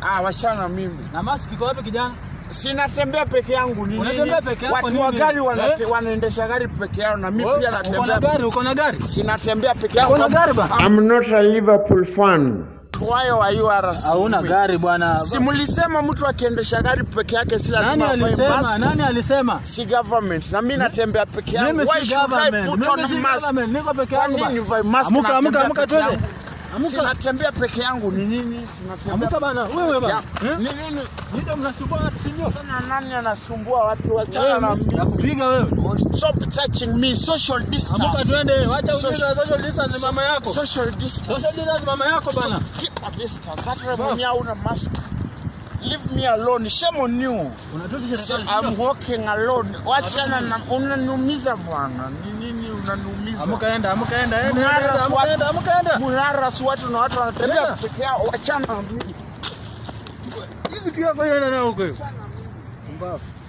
Ah, wachana mimi. Na mask iko wapi kijana? Sinatembea peke yangu ni Unatembea nini? peke yako Watu nini? wa gari wanate, Eh? wanaendesha gari peke yao na mimi pia Uko na natembea. gari, uko na gari? Sinatembea peke yangu. Uko na gari ba? I'm not a Liverpool fan. Why are you harassing Hauna me? gari bwana. Si mlisema mtu akiendesha gari peke yake si Nani lazima avae alisema? mask? Nani alisema? Si government. Na mimi natembea peke yangu. Mimi Why si should I government. put on Mimi si mask? government. Niko peke Kwa yangu. nini ba. nivae mask Amuka, na amuka, natembea amuka peke twende. yangu? Amuka. Sinatembea peke yangu ni nini? Sinatembea Amuka bana. Wewe bana. Ya, Eh? Ni nini? Ndio mnasumbua watu si ndio? Sana nani anasumbua watu wachana na Wewe mimi. nakupiga wewe. Stop touching me. Social Amuka distance. twende. Wacha Social- ujinga social distance mama yako. Social distance. Social distance mama yako bana. Keep a distance. Hata mwenye hauna mask. Leave me alone. Shame on you. Unatusi So, serikali. I'm walking alone. Wachana na unaniumiza bwana. Ni nini unaniumiza? Amuka enda, amuka enda, enda, Mnara enda, amuka swat- enda, amuka enda. Mnara si watu na watu wanatembea Enda. peke yao. Wachana na mimi. Hii kitu yako enda nao huko. Mbafu.